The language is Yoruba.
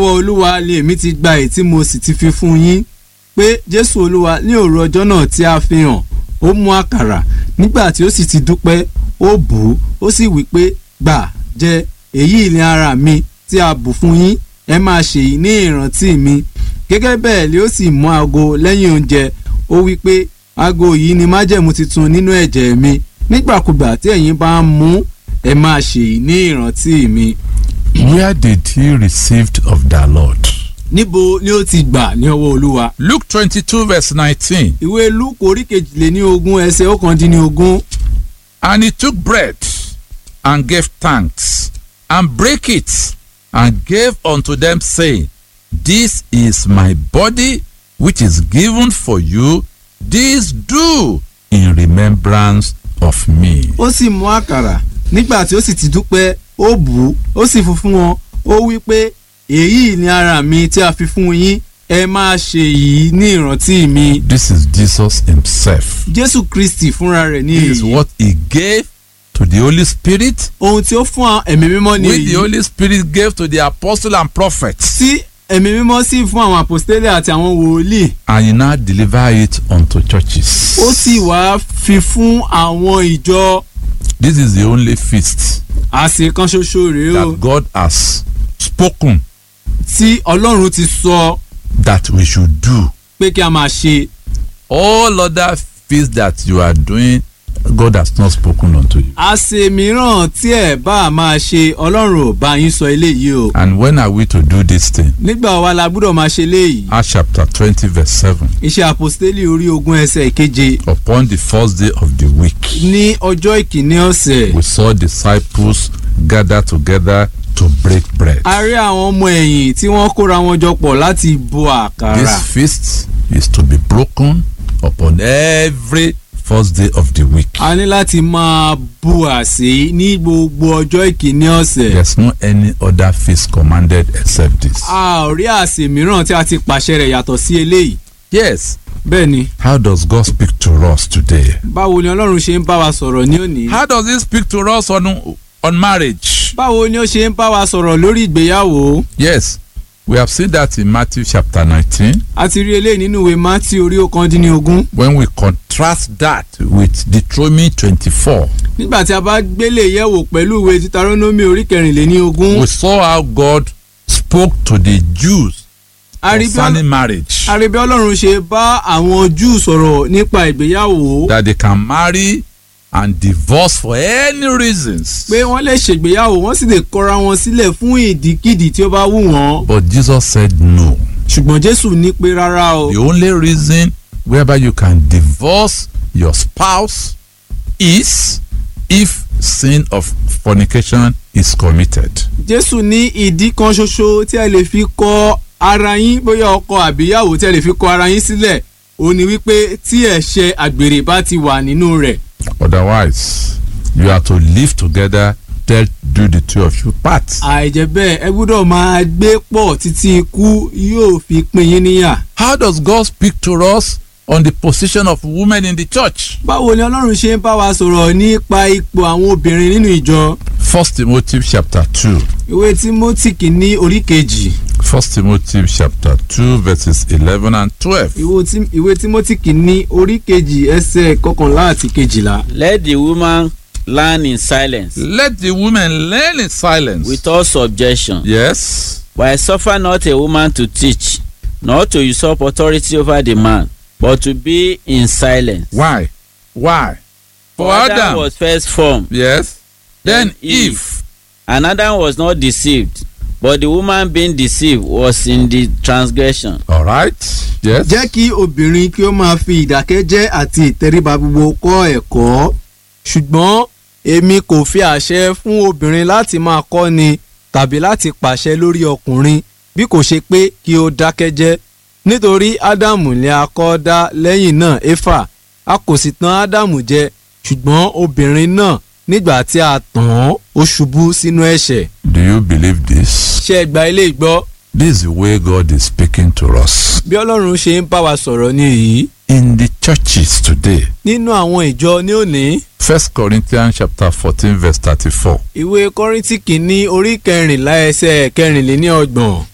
lọ́wọ́ olúwa ni èmi ti gba èyí tí mo sì ti fi fún yín pé jésù olúwa ní òru ọjọ́ náà tí a fi hàn ó mú àkàrà nígbà tí ó sì ti dúpẹ́ ó bù ú ó sì wí pé gbà jẹ èyí ni ara mi tí a bù fún yín ẹ máa ṣèyí ní ìrántí mi gẹ́gẹ́ bẹ́ẹ̀ ni ó sì mú aago lẹ́yìn oúnjẹ ó wí pé aago yìí ni májẹ̀mú titun nínú ẹ̀jẹ̀ mi nígbàkúgbà tí ẹ̀yin bá ń mu ẹ máa ṣèyí ní ìrántí mi. Where did he receive of the Lord? níbo ni ó ti gbà ní ọwọ́ olúwa. Luke 22 verse 19. ìwé lúkù orí kejìléní ogún ẹsẹ̀ ọ̀kàndínlógún And he took bread and gave thanks and brake it and gave unto them saying, This is my body which is given for you. This do in remembrance of me. ó sì mú àkàrà nígbà tí ó sì ti dúpẹ́ ó bù ú ó sì fún fún wọn ó wí pé èyí ni ara mi tí a fi fún yín ẹ máa ṣe yìí ní ìrántí mi. This is Jesus himself. jésù kristi fúnra rẹ̀ ní This is èyí what he gave to the Holy Spirit, ohun tí ó fún àwọn ẹ̀mí mímọ́ ní which the èyí Holy Spirit gave to the apostle and prophets. tí ẹ̀mí mímọ́ sì fún àwọn àpòstélẹ̀ àti àwọn wòlíì And he now deliver it unto churches. ó sì wá fi fún àwọn ìjọ This is the only feast àsè kan ṣoṣo rèé o that God has spoken tí ọlọ́run ti sọ that we should do. pé kí a máa ṣe All other feasts that you are doing, God has not spoken unto you. àsè mìíràn tí ẹ bá a máa ṣe ọlọ́run ò bá yín sọ eléyìí o And when are we to do this thing? nígbà wa la gbúdọ̀ máa ṣe léyìí Acts chapter 20, verse 7. iṣẹ́ àpòstélì orí ogún ẹsẹ̀ ìkeje Upon the first day of the week, ní ọjọ́ ìkíní ọ̀sẹ̀ we saw disciples gather together to break bread. a rí àwọn ọmọ ẹ̀yìn tí wọ́n kóra wọn jọ pọ̀ láti bo àkàrà This feast is to be broken upon every first day of the week. a ní láti máa bu àsè ní gbogbo ọjọ́ ìkíní ọ̀sẹ̀ There's no any other feast commanded except this. a ò rí àsè mìíràn tí a ti pàṣẹ rẹ̀ yàtọ̀ sí eléyìí Yes. bẹ́ẹ̀ ni How does God speak to us today? báwo ni ọlọ́run ṣe ń bá wa sọ̀rọ̀ ní òní How does He speak to us on, on marriage? báwo ni ó ṣe ń bá wa sọ̀rọ̀ lórí ìgbéyàwó Yes. We have seen that in Matthew chapter 19 a ti rí eléyìí nínú ìwé mátí orí ọ̀kàndínlógún when we contrast that with Deuteronomy 24. nígbà tí a bá gbélé yẹ̀wò pẹ̀lú ìwé titaronomi orí kẹrìnléní ogún We saw how God spoke to the Jews a rí bí concerning marriage. a rí bí ọlọ́run ṣe bá àwọn júù sọ̀rọ̀ nípa ìgbéyàwó that they can marry and divorce for any reasons. pé wọ́n lè ṣègbéyàwó wọ́n sì lè kọra wọn sílẹ̀ fún ìdíkìdí tí ó bá wù wọ́n But Jesus said no. ṣùgbọ́n jésù ní pé rárá o The only reason whereby you can divorce your spouse is if sin of fornication is committed. jésù ní ìdí kan ṣoṣo tí ẹ lè fi kọ ara yín bóyá ọkọ àbíyàwó tí ẹ lè fi kọ ara yín sílẹ̀ ó ní wípé tí ẹ̀ṣẹ̀ àgbèrè bá ti wà nínú rẹ̀ Otherwise, you are to live together till do the two of you part. àìjẹ́ bẹ́ẹ̀ ẹ gbọ́dọ̀ máa gbé pọ̀ títí ikú yóò fi pín yín níyà. How does God speak to us on the position of women in the church? báwo ni ọlọ́run ṣe ń bá wa sọ̀rọ̀ nípa ipò àwọn obìnrin nínú ìjọ First Timothy chapter 2. ìwé tímọ́tì kìíní orí kejì First Timothy chapter 2 verses 11 and 12. ìwé tí- ìwé tímọ́tì kìíní orí kejì ẹsẹ̀ kọkànlá àti kejìlá. Let the woman learn in silence Let the women learn in silence. with all subjection. yes. For I suffer not a woman to teach, nor to usurp authority over the man, but to be in silence. Why? Why? For Adam. was first formed, yes. Then Then Eve. Eve. and Adam was not deceived, but the woman being deceived was in the transgression. All right. Yes. jẹ́ kí obìnrin kí ó máa fi ìdákẹ́jẹ́ àti ìtẹríba gbogbo kọ́ ẹ̀kọ́ ṣùgbọ́n èmi kò fi àṣẹ fún obìnrin láti máa kọ́ni tàbí láti pàṣẹ lórí ọkùnrin bí kò ṣe pé kí ó dákẹ́jẹ́ nítorí ádámù ni a kọ́ dá lẹ́yìn náà éfà a kò sì tàn ádámù jẹ ṣùgbọ́n obìnrin náà nígbà tí a tàn án ó ṣubú sínú ẹ̀ṣẹ̀ Do you believe this? ṣé ẹ gba ilé ìgbọ́ This is the way God is speaking to us. bí ọlọ́run ṣe ń bá wa sọ̀rọ̀ ní èyí In the churches today, nínú àwọn ìjọ ní òní First Corinthians chapter 14 verse 34. ìwé kọ́ríntì kìíní orí kẹrìnlá ẹsẹ̀ kẹrìnléní ọgbọ̀n